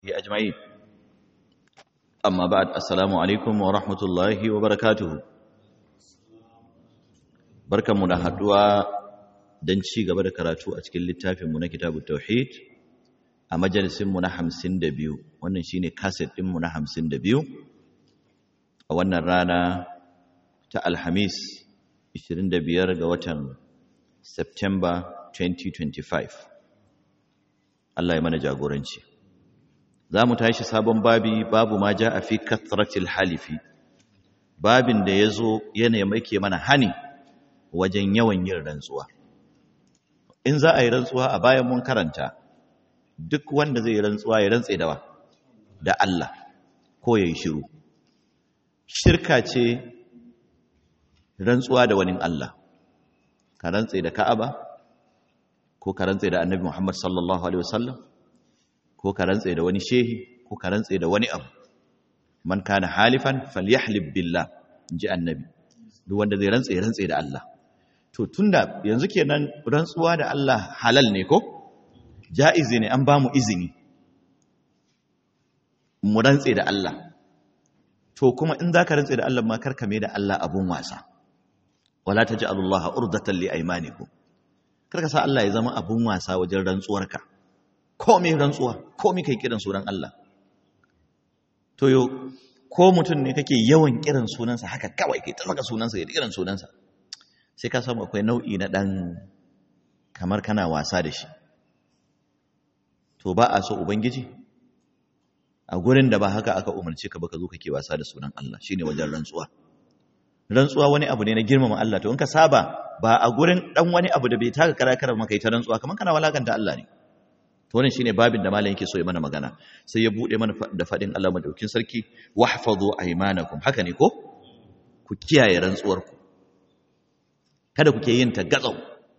أجمعين أما بعد السلام عليكم ورحمة الله وبركاته بركة منهدوا دنشي قبل كراتو أتكل للتافي من كتاب التوحيد a majalisinmu na hamsin da biyu wannan shine kaset ɗinmu na hamsin da biyu a wannan rana ta alhamis 25 ga watan september 2025 Allah ya mana jagoranci za mu tashi sabon babi babu ma ja a fi kathratil halifi babin da ya zo yanayi make mana hani wajen yawan yin rantsuwa in za a yi rantsuwa a bayan mun karanta duk wanda zai rantsuwa ya rantse da wa da Allah ko ya yi shiru shirka ce rantsuwa da wani Allah ka rantse da Ka'aba ko ka rantse da Annabi Muhammad sallallahu alaihi wasallam ko ka rantse da wani shehi ko ka rantse da wani abu man kana halifan falyahlib billah inji Annabi duk wanda zai rantse ya rantse da Allah to tunda yanzu kenan rantsuwa da Allah halal ne ko ja'izi ne an ba mu izini mu rantse da Allah to kuma in za ka rantse da Allah ma karka mai da Allah abun wasa wala ta ji Allah urdatan li aimanikum karka sa Allah ya zama abun wasa wajen rantsuwarka komai rantsuwa komai kai kiran sunan Allah to yo ko mutum ne kake yawan kiran sunansa haka kawai kai ta saka sunansa ya kiran sunansa sai ka samu akwai nau'i na dan kamar kana wasa da shi to ba a so ubangiji a gurin da ba haka aka umarce ka ba ka zo kake wasa da sunan Allah shine wajen rantsuwa rantsuwa wani abu ne na girmama Allah to in ka saba ba a gurin dan wani abu da bai taka kara kara maka ita rantsuwa kaman kana walakanta Allah ne to wannan shine babin da malam yake so ya mana magana sai ya bude mana da fadin Allah madaukin sarki wahfazu aymanakum haka ne ko ku kiyaye rantsuwar ku kada kuke yin ta gatsau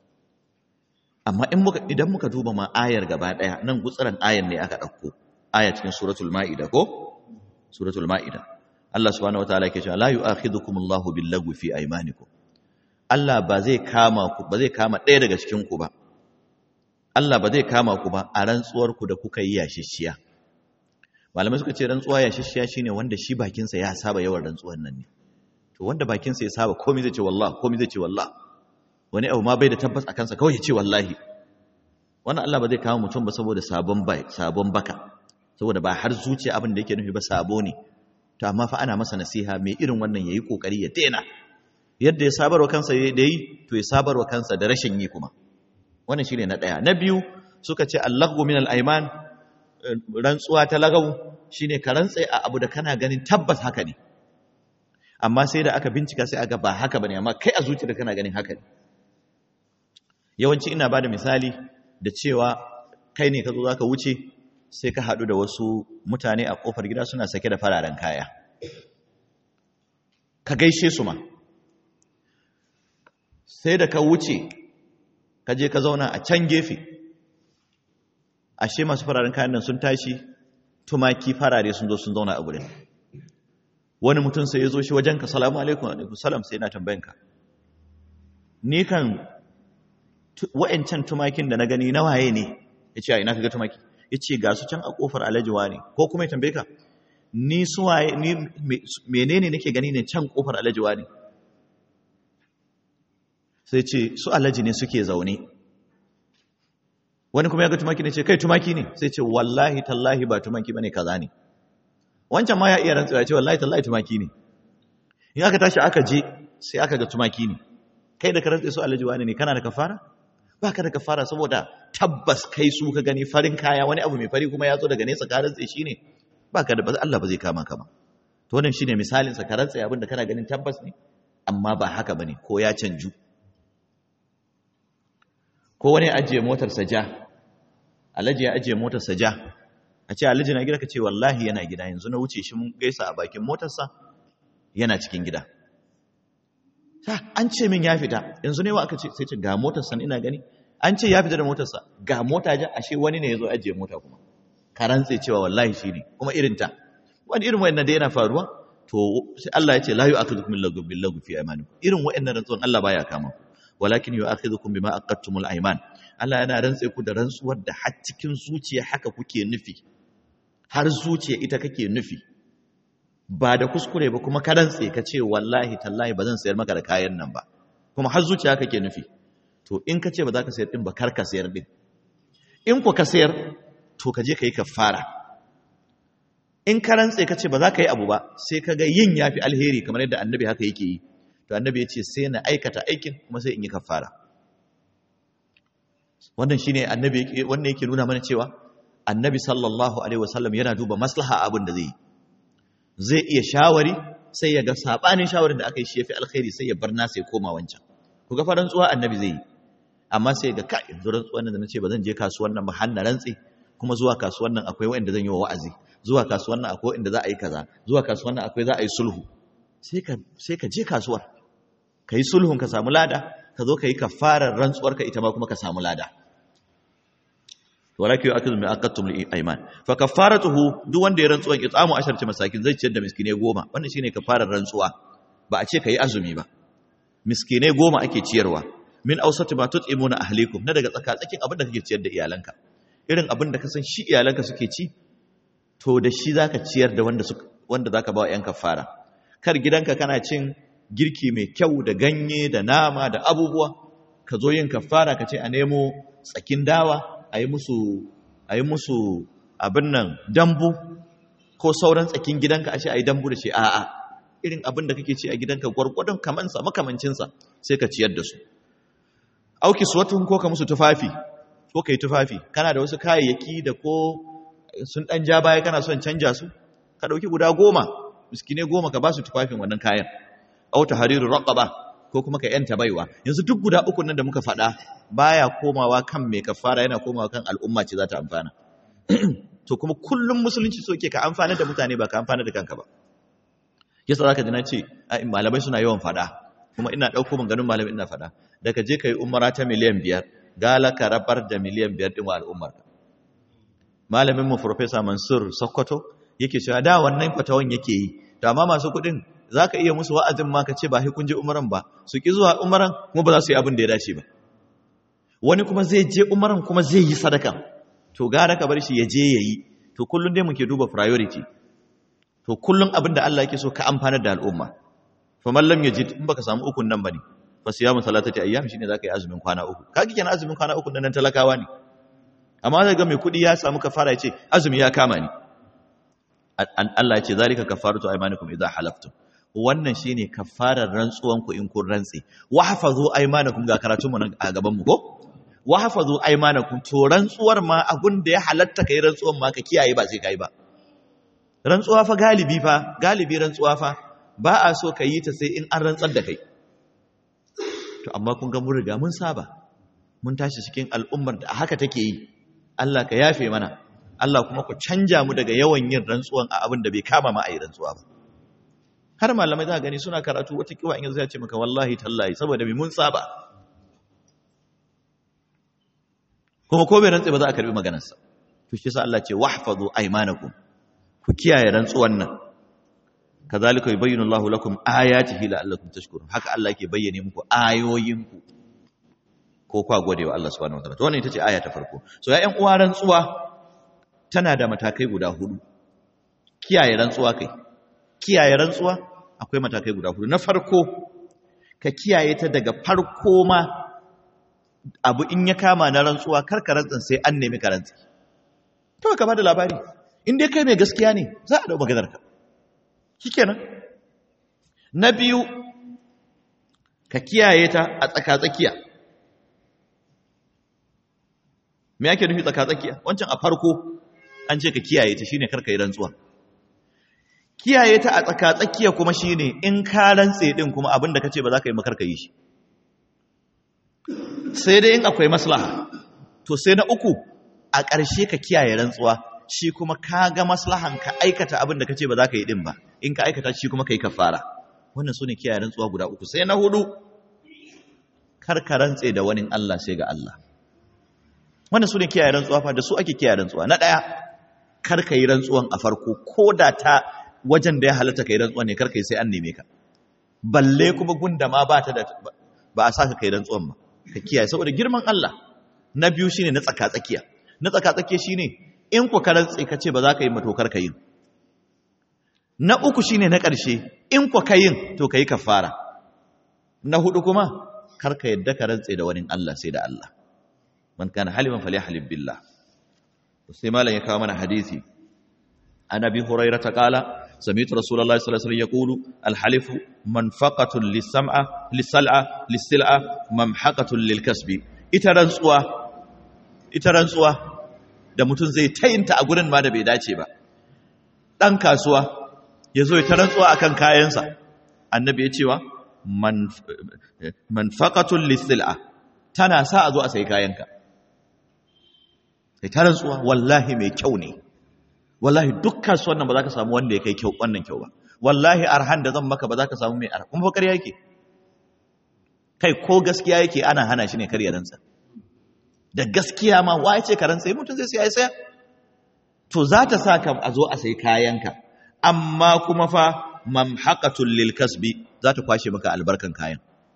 amma in muka idan muka duba ma ayar gaba daya nan gutsuran ayar ne aka dauko aya cikin suratul maida ko suratul maida Allah subhanahu wataala yake cewa la yu'akhidhukum Allahu bil-lagwi fi aymanikum Allah ba zai kama ku ba zai kama ɗaya daga cikin ku ba Allah ba zai kama ku ba a rantsuwar ku da kuka yi yashishiya malamai suka ce rantsuwa yashishiya shine wanda shi bakin sa ya saba yawan rantsuwar nan ne to wanda bakin sa ya saba komai zai ce wallahi komai zai ce wallahi wani abu ma bai da tabbas a kansa kawai ya ce wallahi wannan Allah ba zai kawo mutum ba saboda sabon bai sabon baka saboda ba har zuciya abin da yake nufi ba sabo ne to amma fa ana masa nasiha mai irin wannan yayi kokari ya daina yadda ya sabarwa kansa da yi to ya sabarwa kansa da rashin yi kuma wannan shine na daya na biyu suka ce allahu min al-ayman rantsuwa ta lagawu shine ka rantsa a abu da kana ganin tabbas haka ne amma sai da aka bincika sai aga ba haka bane amma kai a zuciyarka kana ganin haka ne yawanci ina ba da misali da cewa kai ne ka zo za ka wuce sai ka haɗu da wasu mutane a ƙofar gida suna sake da fararen kaya ka gaishe su ma sai da ka wuce ka je ka zauna a can gefe ashe masu fararen kayan nan sun tashi tumaki farare sun zo sun zauna a gurin wani mutum sai ya zo shi wajenka salamu alaikum alaikum salam sai yana tambayanka ni kan wa'ancan tumakin da na gani na waye ne ya ce a ina kaga tumaki ya ce ga su can a kofar alajiwa ne ko kuma ya tambaye ka ni su waye ni menene nake gani ne can kofar alajiwa ne sai ce su alaji ne suke zaune wani kuma ya ga tumaki ne ce kai tumaki ne sai ce wallahi tallahi ba tumaki bane kaza ne wancan ma ya iya rantsuwa ya ce wallahi tallahi tumaki ne in aka tashi aka je sai aka ga tumaki ne kai da ka rantsa su alajiwa ne kana da kafara ba ka da kafara saboda tabbas kai su ka gani farin kaya wani abu mai fari kuma ya zo daga nesa ka rantsa shi ne ba ka da Allah ba zai kama ka ba to wannan shine misalin sa ka rantsa abin da kana ganin tabbas ne amma ba haka bane ko ya canju ko wani ajiye motar sa ja alaji ya ajiye motar sa ja a ce alaji na gida ka ce wallahi yana gida yanzu na wuce shi mun gaisa a bakin motar sa yana cikin gida an ce min ya fita yanzu ne wa aka ce sai ce ga motarsa ina gani an ce ya fita da motarsa ga mota ja ashe wani ne ya zo ajiye mota kuma ka rantse cewa wallahi shi ne kuma irin ta wani irin wayannan da yana faruwa to sai Allah ya ce la yu'akhidhukum billahu billahu fi aymanikum irin wayannan rantsuwan Allah baya kama ku walakin yu'akhidhukum bima aqadtumul ayman Allah yana rantse ku da rantsuwar da har cikin zuciya haka kuke nufi har zuciya ita kake nufi ba da kuskure ba kuma ka rantse ka ce wallahi tallahi ba zan sayar maka da kayan nan ba kuma har zuciya kake nufi to in ka ce ba za ka sayar din ba kar ka sayar din in ku ka sayar to ka je ka yi kafara in ka rantse ka ce ba za ka yi abu ba sai ka ga yin yafi alheri kamar yadda annabi haka yake yi to annabi ya ce sai na aikata aikin kuma sai in yi kafara wannan shine annabi wannan yake nuna mana cewa annabi sallallahu alaihi wasallam yana duba maslaha abin da zai yi zai iya shawari sai ya ga sabanin shawarin da aka yi shi yafi alkhairi sai ya bar nasa ya koma wancan ku ga faran tsuwa annabi zai yi amma sai ga kai yanzu rantsuwan nan da nace ba zan je kasuwan nan ba har na rantsi kuma zuwa kasuwan nan akwai wanda zan yi wa wa'azi zuwa kasuwan nan akwai inda za a yi kaza zuwa kasuwan nan akwai za a yi sulhu sai ka sai ka je kasuwar ka yi sulhun ka samu lada ka zo ka yi kafarar rantsuwar ka ita ma kuma ka samu lada walakin yu'akidu min aqattum li ayman fa kafaratuhu duk wanda ya rantsuwan it'amu asharati masakin zai ciyar da miskine goma wannan shine kafarar rantsuwa ba a ce kai azumi ba miskine goma ake ciyarwa min awsati ma tut'imuna ahlikum na daga tsaka tsakin abin da kake ciyar da iyalanka irin abin da ka san shi iyalanka suke ci to da shi zaka ciyar da wanda wanda zaka ba wa yan kafara kar gidanka kana cin girki mai kyau da ganye da nama da abubuwa ka zo yin kafara ka ce a nemo tsakin dawa a yi musu a yi musu abin nan dambu ko sauran tsakin gidanka a ce a yi dambu da shi a'a irin abin da kake ci a gidanka gwargwadon kamansa makamancinsa sai ka ciyar da su auki suwatun ko ka musu tufafi ko ka yi tufafi kana da wasu kayayyaki da ko sun ɗan ja baya kana son canja su ka ɗauki guda goma miskine goma ka ba su tufafin wannan kayan auta hariru raqaba ko kuma ka yanta baiwa yanzu duk guda uku nan da muka faɗa baya komawa kan mai kafara yana komawa kan al'umma ce za ta amfana to kuma kullum musulunci so ke ka amfana da mutane ba ka amfana da kanka ba yasa zaka ji na ce malamai suna yawan faɗa kuma ina ɗauko ganin malamai ina faɗa da ka je ka yi umara ta miliyan biyar gala ka rabar da miliyan biyar ɗin wa al'ummar malamin mu Profesa Mansur Sokoto yake cewa da wannan fatawan yake yi to amma masu kuɗin za ka iya musu wa'azin ma ka ce ba kun je umaran ba su ki zuwa umaran kuma ba za su yi abin da ya dace ba wani kuma zai je umaran kuma zai yi sadaka to gara ka bar shi ya je ya yi to kullum dai muke duba priority to kullum abin da Allah yake so ka amfana da al'umma fa man lam yajid in baka samu ukun nan bane fa siyamu salatati ayyam shine zaka yi azumin kwana uku kage kenan azumin kwana uku nan talakawa ne amma zai ga mai kudi ya samu kafara ya ce azumi ya kama ni Allah ya ce zalika kafaratu aymanikum idza halaftum wannan shine kafarar rantsuwan ku in kun rantse wa hafazu aymanakum ga karatun mu a gaban mu ko wa hafazu aymanakum to rantsuwar ma abun da ya halatta kai rantsuwan ma ka kiyaye ba sai kai ba rantsuwa fa galibi fa galibi rantsuwa fa ba a so ka yi ta sai in an rantsar da kai to amma kun ga mun riga mun saba mun tashi cikin al'ummar da haka take yi Allah ka yafe mana Allah kuma ku canja mu daga yawan yin rantsuwan a abin da bai kama ma a yi rantsuwa ba har malamai za gani suna karatu wata kiwa in yanzu ya ce maka wallahi tallahi saboda mai mun saba kuma ko bai rantse ba za a karbi maganarsa to shi yasa Allah ce wahfazu aymanakum ku kiyaye rantsuwan nan kazalika yubayyinu Allahu lakum ayatihi la'allakum tashkurun haka Allah yake bayyane muku ayoyinku ko kwa gode wa Allah subhanahu wataala to wannan ita ce aya ta farko so ya ƴan uwa rantsuwa tana da matakai guda hudu kiyaye rantsuwa kai kiyaye rantsuwa akwai matakai guda hudu na farko ka kiyaye ta daga farko ma abu in ya kama na rantsuwa karka rantsan sai an nemi ka rantsi to ka bada labari in dai kai mai gaskiya ne za a dau maganar ka shikenan na biyu ka kiyaye ta a tsaka-tsakiya me yake nufi tsaka-tsakiya wancan a farko an ce ka kiyaye ta shine karka yi rantsuwa kiyaye ta a tsaka-tsakiya kuma shine in ka rantse din kuma abinda kace ba za ka yi makarka yi shi sai dai in akwai maslaha to sai na uku a ƙarshe ka kiyaye rantsuwa shi kuma ka ga maslahan ka aikata abin da kace ba za ka yi din ba in ka aikata shi kuma ka yi kafara wannan sune kiyaye rantsuwa guda uku sai na hudu kar ka rantse da wani Allah sai ga Allah wannan sune kiyaye rantsuwa fa da su ake kiyaye rantsuwa na daya kar ka yi rantsuwan a farko ko da ta wajen da ya halatta ka yi rantsuwa ne kar ka yi sai an neme ka balle kuma gunda ma ba ta da ba a saka kai rantsuwan ba ka kiyaye saboda girman Allah na biyu shine na tsaka tsakiya na tsaka tsakiya shine in ku ka rantse ka ce ba za ka yi matokar ka yin na uku shine na ƙarshe in ku ka yin to ka yi kafara na hudu kuma kar ka yadda ka rantse da wani Allah sai da Allah man kana haliman falyahlib billah sai malam ya kawo mana hadisi an abi hurairah ta qala sami'tu rasulullahi sallallahu alaihi wasallam yaqulu al-halif manfaqatun lis-sam'a lis-sal'a lis-sil'a mamhaqatun lil-kasbi ita rantsuwa ita rantsuwa da mutum zai tayinta a gurin ma da bai dace ba dan kasuwa yazo ya rantsuwa akan kayansa annabi ya cewa manfaqatun lis-sil'a tana sa a zo a sai kayanka kai ta rantsuwa wallahi mai kyau ne wallahi duk kasuwan nan ba za ka samu wanda ya kai kyau wannan kyau ba wallahi arhan da zan maka ba za ka samu mai arhan kuma bakar yake kai ko gaskiya yake ana hana shi ne kar ya rantsa da gaskiya ma wa ce ka rantsa mutum zai sai saya to za ta sa ka a zo a sai kayanka amma kuma fa mamhaqatul lil kasbi za ta kwashe maka albarkan kayan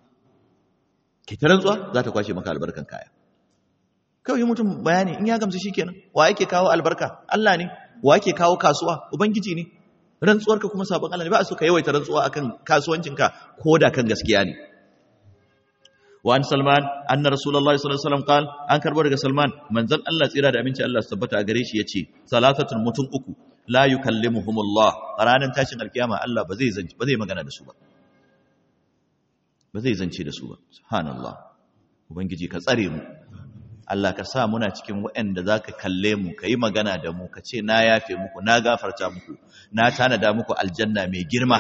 ke ta rantsuwa za ta kwashe maka albarkan kaya kawai mutum bayani in ya gamsu shikenan wa yake kawo albarka Allah ne wa yake kawo kasuwa ubangiji ne rantsuwarka kuma sabon Allah ne ba su ka yawaita rantsuwa akan kasuwancinka ko da kan gaskiya ne wa an salman anna rasulullahi sallallahu alaihi wasallam qal an karbo daga salman manzon Allah tsira da aminci Allah su tabbata a gare shi yace salatatun mutum uku la yukallimuhumullah ranan tashin alkiyama Allah ba zai zanci ba zai magana da su ba ba zai zance da su ba subhanallah ubangiji ka tsare mu Allah ka sa muna cikin waɗanda za ka kalle mu ka yi magana da mu ka ce na yafe muku na gafarta muku na tanada muku aljanna mai girma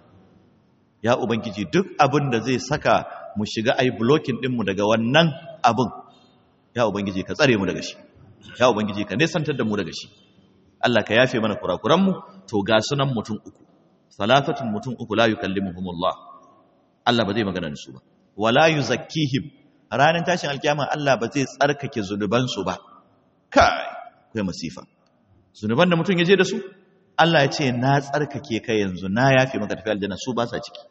ya ubangiji duk abin da zai saka mu shiga ai blocking ɗinmu daga wannan abin ya ubangiji ka tsare mu daga shi ya ubangiji ka nesantar da mu daga shi Allah ka yafe mana kurakuranmu to ga sunan mutum uku salatatun mutum uku la yukallimuhumullah Allah ba zai magana da su ba wala yuzakkihim ranar tashin alkiyama Allah ba zai tsarkake zunubansu ba kai kai masifa zunuban da mutum ya je da su Allah ya ce na tsarkake ka yanzu na yafe maka tafi aljanna su ba sa ciki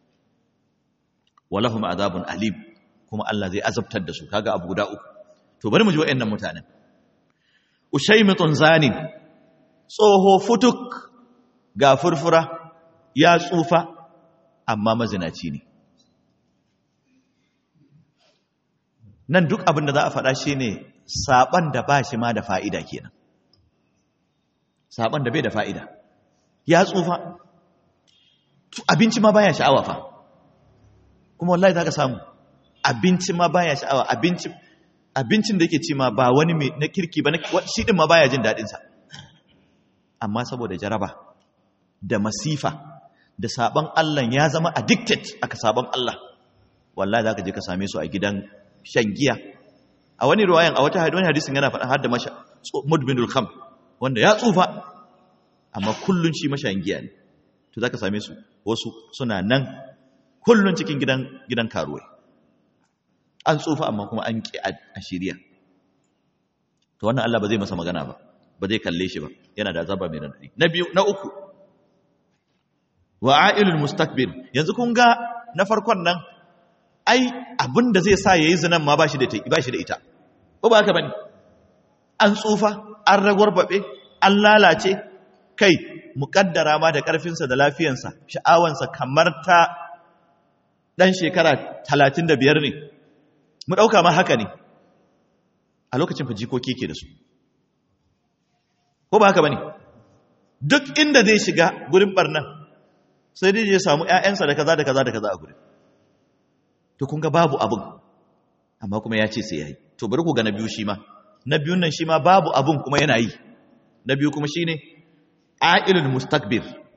walahum azabun alim kuma Allah zai azabtar da su kaga abu guda uku to bari mu ji wayannan mutanen ushaymitun zanin tsoho futuk ga furfura ya tsufa amma mazinaci ne nan duk abin da za a faɗa shi ne saɓan da ba shi ma da fa'ida kenan saɓan da bai da fa'ida ya tsufa abinci ma baya sha'awa fa kuma wallahi za ka samu abinci ma baya sha'awa abincin da yake ci ma ba wani mai na kirki ba shi ɗin ma baya jin daɗinsa amma saboda jaraba da masifa da saɓon Allah ya zama addicted aka saɓon Allah wallahi za ka je ka same su a gidan shan giya a wani ruwayan a wata wani hadisin yana faɗa har da masha mudminul kham wanda ya tsufa amma kullun shi mashayin giya ne to zaka same su wasu suna nan kullun cikin gidan gidan karuwai an tsufa amma kuma an ki a shiriya to wannan Allah ba zai masa magana ba ba zai kalle shi ba yana da azaba mai radadi na biyu na uku wa'ailul mustakbir yanzu kun ga na farkon nan ai abin da zai sa ya yi zinan ma ba shi da ita ba ba haka ba ne an tsufa an ragwarbaɓe an lalace kai muƙaddara ma da ƙarfinsa da lafiyansa sha'awansa kamar ta ɗan shekara talatin da biyar ne mu ɗauka ma haka ne a lokacin fa jikoki ke da su ko ba haka ba ne duk inda zai shiga gurin ɓarnan sai dai ya samu ‘ya'yansa da kaza da kaza da kaza a gurin to kun ga babu abin amma kuma ya ce sai ya yi to bari ku ga na biyu shi ma na biyun nan shi ma babu abin kuma yana yi na biyu kuma shi ne a'ilul mustakbir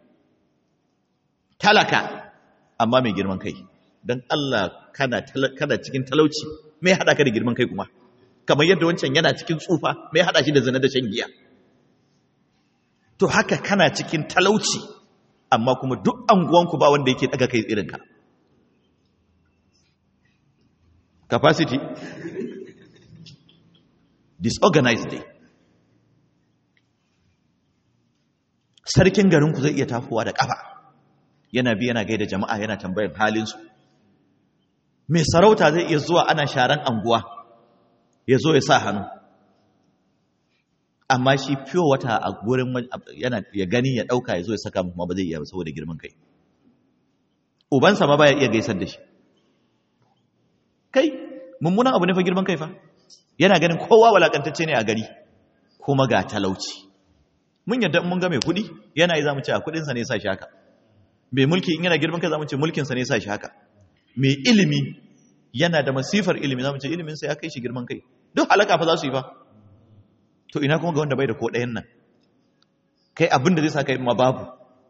talaka amma mai girman kai don Allah kana, kana cikin talauci mai haɗa ka da girman kai kuma kamar yadda wancan yana cikin tsufa mai haɗa shi da zina da shan giya to haka kana cikin talauci amma kuma duk anguwanku ba wanda yake daga kai irinka capacity disorganized day sarkin garinku zai iya tafowa da kafa yana bi yana gaida jama'a yana tambayar halinsu mai sarauta zai iya zuwa ana sharan anguwa ya zo ya sa hannu amma shi fiyo wata a gurin yana ya gani ya dauka ya zo ya saka kuma ba zai iya ba saboda girman kai ubansa ma baya iya gaisar da shi kai mummunan abu ne fa girman kai fa yana ganin kowa walakantacce ne a gari kuma ga talauci mun yadda mun ga mai kuɗi yana yi zamu ce a kuɗinsa ne sa shi haka mai mulki in yana girman kai zamu ce mulkinsa ne sa shi haka mai ilimi yana da masifar ilimi zamu ce iliminsa ya kai shi girman kai duk halaka fa za su yi fa to ina kuma ga wanda bai da ko ɗayan nan kai abin da zai sa kai ma babu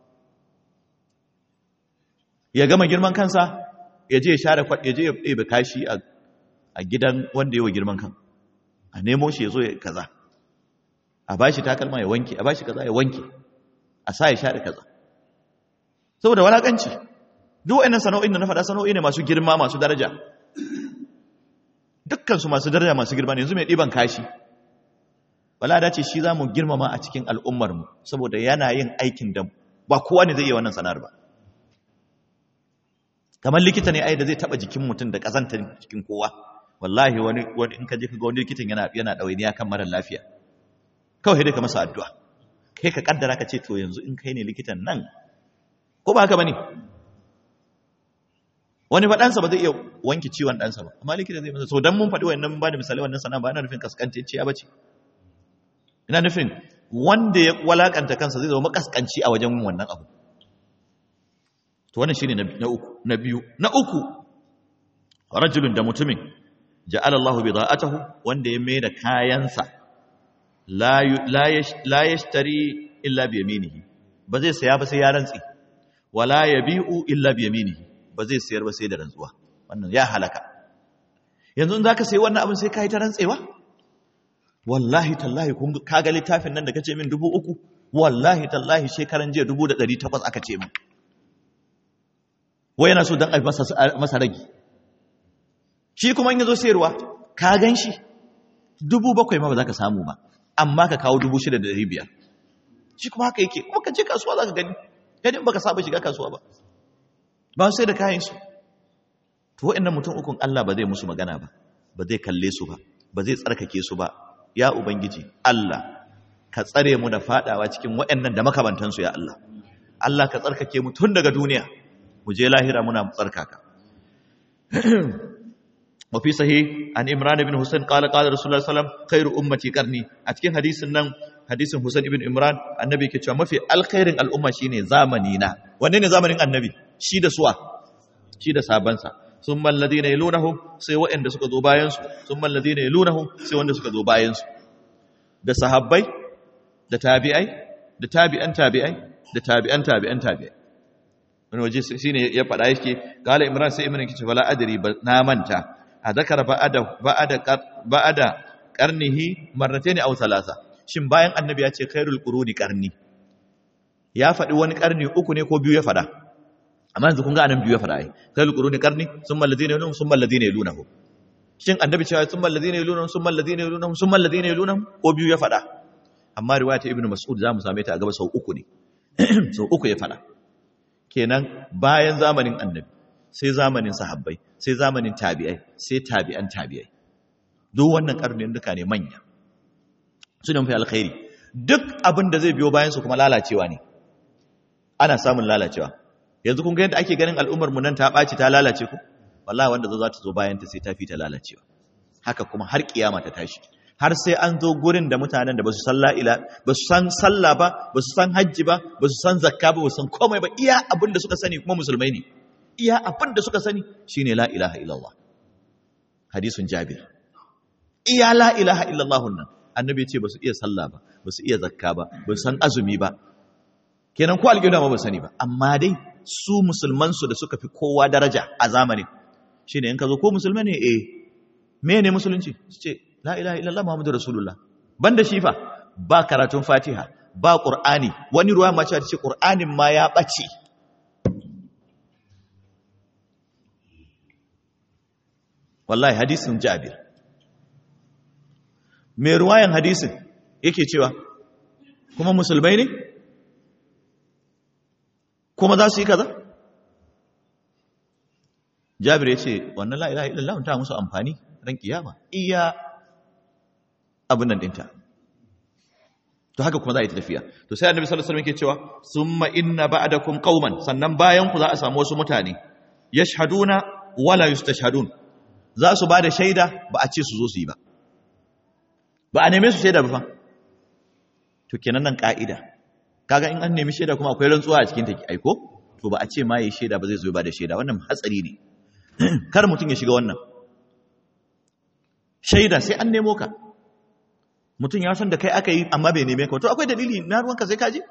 ya gama girman kansa ya je ya share ya je ya ɗebe kashi a gidan wanda ya wa girman kan a nemo shi ya zo ya kaza a ba shi takalma ya wanke a ba shi kaza ya wanke a sa ya share kaza saboda walakanci duk wa'annan sana'o'in da na faɗa sana'o'i ne masu girma masu daraja dukkansu masu daraja masu girma ne yanzu mai ɗiban kashi wala dace shi za mu girmama a cikin al'ummarmu saboda yana yin aikin da ba kowa ne zai iya wannan sana'ar ba kamar likita ne ai da zai taɓa jikin mutum da ƙazantar jikin kowa wallahi wani wani in ka je ka ga wani likitan yana yana ɗawainiya kan marar lafiya kawai dai ka masa addu'a kai ka kaddara ka ce to yanzu in kai ne likitan nan ko ba haka bane wani fa ɗansa ba zai iya wanke ciwon ɗansa ba amma likita zai masa so dan mun faɗi wannan ba da misali wannan sana ba ina nufin kaskantacciya ba ce ina nufin wanda ya walakanta kansa zai zama makaskanci a wajen wannan abu to wannan shine na uku na biyu na uku rajulun da mutumin ja'ala Allahu bida'atahu wanda ya mai da kayansa la la yashtari illa bi yaminihi ba zai saya ba sai ya rantsi wala yabi'u illa bi yaminihi ba zai sayar ba sai da rantsuwa wannan ya halaka yanzu in zaka sayi wannan abin sai kai ta rantsewa wallahi tallahi kun kaga littafin nan da kace min dubu uku wallahi tallahi shekaran jiya dubu da ɗari takwas aka ce min wai yana so don a masa ragi shi kuma in yazo sayarwa ka gan shi dubu bakwai ma ba za ka samu ba amma ka kawo dubu shida da ɗari biyar shi kuma haka yake kuma ka je kasuwa za ka gani gani ba ka saba shiga kasuwa ba ba sai da kayan su to wa'annan mutum ukun Allah ba zai musu magana ba ba zai kalle su ba ba zai tsarkake su ba ya ubangiji Allah ka tsare mu da fadawa cikin waɗannan da makamantansu ya Allah Allah ka tsarkake mu tun daga duniya mu je lahira muna tsarkaka wa fi sahih an imran ibn husayn qala qala rasulullah sallam khairu ummati qarni a cikin hadisin nan hadisin husayn ibn imran annabi ke cewa mafi alkhairin al'umma shine zamani na wanne ne zamanin annabi shi da suwa shi da sabansa sun mallazi na ilunahun sai waɗanda suka zo bayansu sun mallazi na ilunahun sai wanda suka zo bayansu da sahabbai da tabi'ai da tabi'an tabi'ai da tabi'an tabi'an tabi'ai wani waje shi ne ya faɗa yake kala imran sai imran kice wala adri na manta a zakara ba'ada ba'ada ba'ada qarnihi marratayn aw thalatha shin bayan annabi ya ce khairul quruni qarni ya faɗi wani qarni uku ne ko biyu ya faɗa amma yanzu kun ga anan biyu ya faɗa ai khairul quruni qarni summa alladhina yalunhum summa alladhina yalunahu shin annabi cewa summa alladhina yalunhum summa alladhina yalunhum summa alladhina yalunhum ko biyu ya faɗa amma riwaya ta ibnu mas'ud zamu same ta a gaba sau uku ne sau uku ya faɗa kenan bayan zamanin annabi sai zamanin sahabbai sai zamanin tabi'ai sai tabi'an tabi'ai duk wannan karnin duka ne manya suna mafi alkhairi duk abin da zai biyo bayan su kuma lalacewa ne ana samun lalacewa yanzu kun ga yadda ake ganin al'ummar mu nan ta ɓaci ta lalace ku wallahi wanda za ta zo bayan ta sai ta fi ta lalacewa haka kuma har kiyama ta tashi har sai an zo gurin da mutanen da ba su san la'ila ba su san sallah ba ba su san hajji ba ba su san zakka ba ba su san komai ba iya abin da suka sani kuma musulmai ne iya abin da suka sani shine la ilaha illallah hadisun jabir iya la ilaha illallah nan annabi ya ce ba su iya sallah ba ba su iya zakka ba ba su san azumi ba kenan ko alƙibla ma ba sani ba amma dai su musulman su da suka fi kowa daraja a zamanin shine in ka zo ko musulmai ne eh me ne musulunci su ce la ilaha illallah muhammadu rasulullah banda shi fa ba karatun fatiha ba qur'ani wani ruwa ma cewa ce qur'anin ma ya bace wallahi hadisin jabir me ruwayan hadisin yake cewa kuma musulmai ne kuma za su yi kaza jabir ya ce wannan la ilaha illallah ta musu amfani ran kiyama iya abin nan dinta to haka kuma za a yi tafiya to sai annabi sallallahu alaihi wasallam yake cewa summa inna ba'dakum qauman sannan bayan ku za a samu wasu mutane yashhaduna wala yustashhadun za su ba da shaida ba a ce su zo su yi ba ba a neme su shaida ba fa to kenan nan ka'ida kaga in an nemi shaida kuma akwai rantsuwa a cikin take aiko to ba a ce ma yi shaida ba zai zo ba da shaida wannan hatsari ne kar mutum ya shiga wannan shaida sai an nemo ka mutum ya san da kai aka yi amma bai neme ka to akwai dalili na ruwanka sai kaji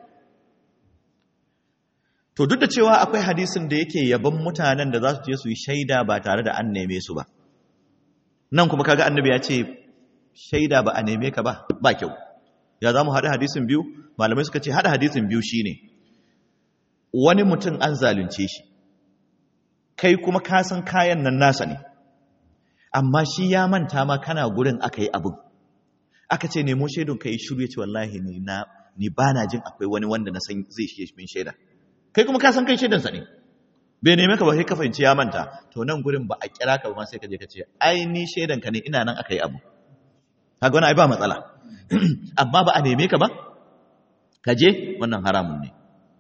to duk da cewa akwai hadisin da yake yaban mutanen da za su je su yi shaida ba tare da an neme su ba nan kuma kaga annabi ya ce shaida ba a neme ka ba ba kyau ya za mu haɗa hadisin biyu malamai suka ce haɗa hadisin biyu shine wani mutum an zalunce shi kai kuma ka san kayan nan nasa ne amma shi ya manta ma kana gurin aka yi abin aka ce nemo shaidun ka yi shiru ya ce wallahi ni na ni ba na jin akwai wani wanda na san zai shi min shaida kai kuma ka san kai shaidansa ne bai neme ka ba sai ka fahimci ya manta to nan gurin ba a kira ka ba sai ka je ka ce ai ni shaidan ka ne ina nan aka yi abu kaga wani ai ba matsala amma ba a neme ka ba ka je wannan haramun ne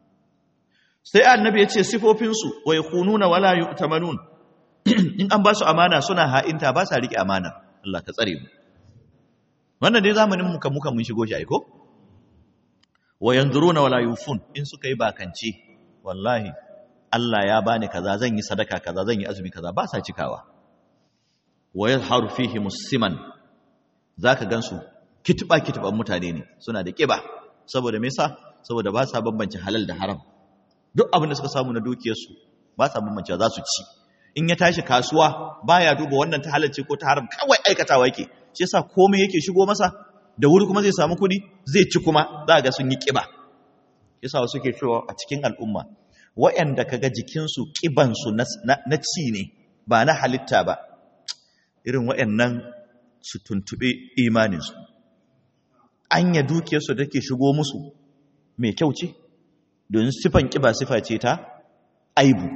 sai annabi ya ce sifofinsu wa yakununa wala yu'tamanun in an ba su amana suna ha'inta ba sa rike amana Allah ka tsare mu wannan dai zamanin muka muka mun shigo shi aiko wa yanzuruna wala yufun in suka yi bakanci wallahi Allah ya bani kaza zan yi sadaka kaza zan yi azumi kaza ba sa cikawa wa yazharu fihi musiman zaka gansu kitba kitban mutane ne suna da kiba saboda me yasa saboda ba sa bambance halal da haram duk abin da suka samu na dukiyarsu ba sa bambance za su ci in ya tashi kasuwa baya duba wannan ta halalce ko ta haram kawai aikatawa yake shi yasa komai yake shigo masa da wuri kuma zai samu kuɗi zai ci kuma za ga sun yi ƙiba yasa wasu ke cewa a cikin al'umma waɗanda kaga jikinsu ƙibansu na ci ne ba na halitta ba irin waɗannan su tuntuɓe imaninsu anya dukiyarsu da ke shigo musu mai kyau ce don sifan ƙiba sifa ce ta aibu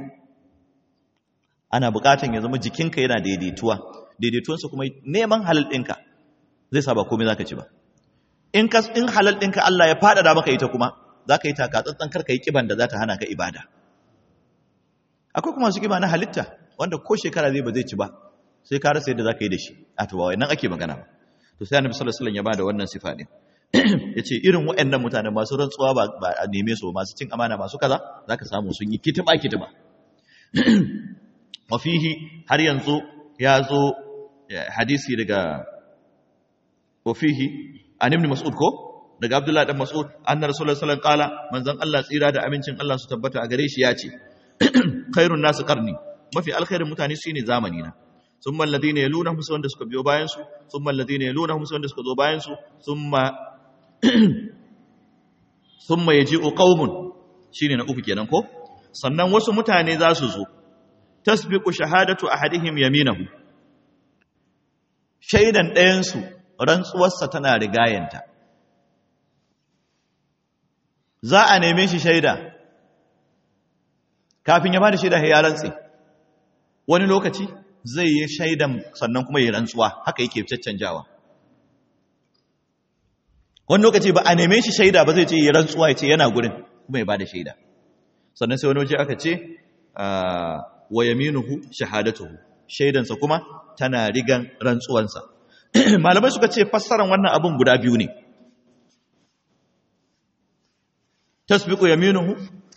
ana buƙatan ya zama jikinka yana daidaituwa daidaituwansa kuma neman halal ɗinka zai sa ba komai za ka ci ba in halal ɗinka Allah ya faɗaɗa maka ita kuma za ka yi takatsantsan karka yi ƙiban da za ta hana ka ibada akwai kuma su ƙiba na halitta wanda ko shekara zai ba zai ci ba sai ka rasa yadda za ka yi da shi a to ba nan ake magana ba to sai annabi sallallahu alaihi wasallam ya bada wannan sifa ne yace irin waɗannan mutanen masu rantsuwa ba ba a neme su masu cin amana masu kaza zaka samu sun yi kitiba kitiba wa fihi har yanzu ya zo hadisi daga wa fihi an ibn mas'ud ko daga abdullahi dan mas'ud anna rasulullahi sallallahu alaihi wasallam qala manzon Allah tsira da amincin Allah su tabbata a gare shi ya ce khairun nasu qarni mafi alkhairin mutane shine zamani na thumma alladhina yalunahum su wanda suka biyo bayan su thumma alladhina yalunahum su wanda suka zo bayan su thumma thumma yaji'u qaumun shine na uku kenan ko sannan wasu mutane za su zo tasbiqu shahadatu ahadihim yaminahu shaidan ɗayan su rantsuwarsa tana rigayanta za a neme shi shaida kafin ya ba da shaida ya rantse wani lokaci zai yi shaidan sannan kuma ya rantsuwa haka yake caccanjawa wani lokaci ba a neme shi shaida ba zai ce ya rantsuwa ya ce yana gurin kuma ya ba da shaida sannan sai wani waje aka ce wa yaminuhu shahadatuhu shaidansa kuma tana rigan rantsuwansa malamai suka ce fassaran wannan abun guda biyu ne tasbiqu yaminuhu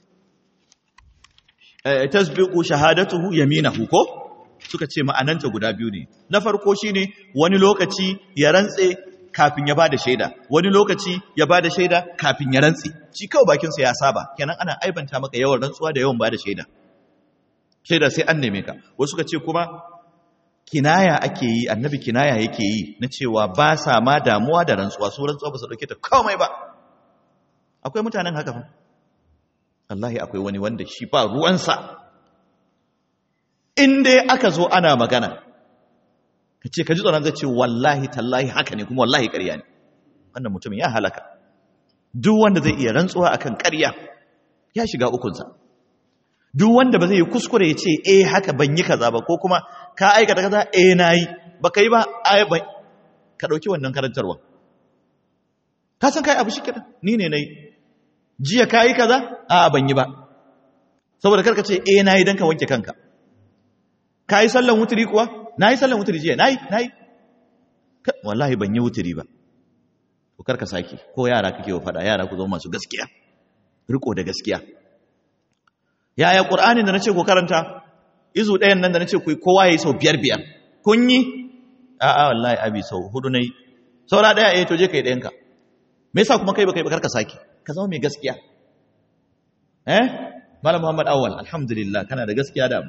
tasbiqu shahadatuhu yaminahu ko suka ce ma'ananta guda biyu ne na farko shine wani lokaci ya rantse kafin ya bada shaida wani lokaci ya bada shaida kafin ya rantse shi kawai bakin sa ya saba kenan ana aibanta maka yawan rantsuwa da yawan bada shaida shaida sai an neme ka wasu suka ce kuma kinaya ake yi annabi kinaya yake yi na cewa ba sa ma damuwa da rantsuwa su rantsuwa ba su dauke ta komai ba akwai mutanen haka fa wallahi akwai wani wanda shi ba ruwansa in dai aka zo ana magana ka ce ka ji tsoron zai ce wallahi tallahi haka ne kuma wallahi ƙarya ne wannan mutumin ya halaka duk wanda zai iya rantsuwa akan ƙarya ya shiga ukunsa duk wanda ba zai yi kuskure ya ce eh haka ban yi kaza ba ko kuma ka aikata kaza eh nayi ba kai ba ai ba ka dauki wannan karantarwa ka san kai abu shi kenan ni ne nayi jiya kai kaza a ban yi ba saboda karka ce eh nayi dan ka wanke kanka kai sallan wuturi kuwa nayi sallan wuturi jiya nayi nayi wallahi ban yi wuturi ba to karka saki ko yara kake wa fada yara ku zama masu gaskiya riko da gaskiya yaya qur'anin da nace ku karanta izu ɗayan nan da nace ku kowa yayi sau biyar biyar kun yi a'a wallahi abi sau hudu nayi saura ɗaya eh to je kai ɗayan ka me yasa kuma kai ba kai ba karka saki ka zama mai gaskiya eh malam muhammad awwal alhamdulillah kana da gaskiya da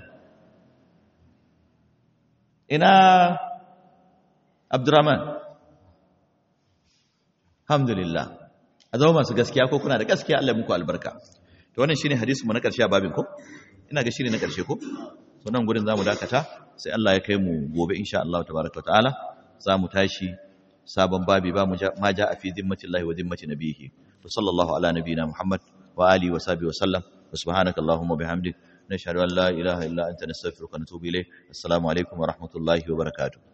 ina abdurrahman alhamdulillah a zama masu gaskiya ko kuna da gaskiya Allah muku albarka to wannan shine hadisi mu na karshe a babin ko ina ga shine na karshe ko so nan gurin zamu dakata sai Allah ya kai mu gobe insha Allah tabaraka ta'ala zamu tashi sabon babi ba mu ma ja a fi zimmatillahi wa zimmati nabihi wa sallallahu ala nabiyina muhammad wa alihi wa sahbihi wa sallam wa subhanaka allahumma bihamdik nashhadu an la ilaha illa anta nastaghfiruka wa natubu ilayk assalamu alaikum wa rahmatullahi wa barakatuh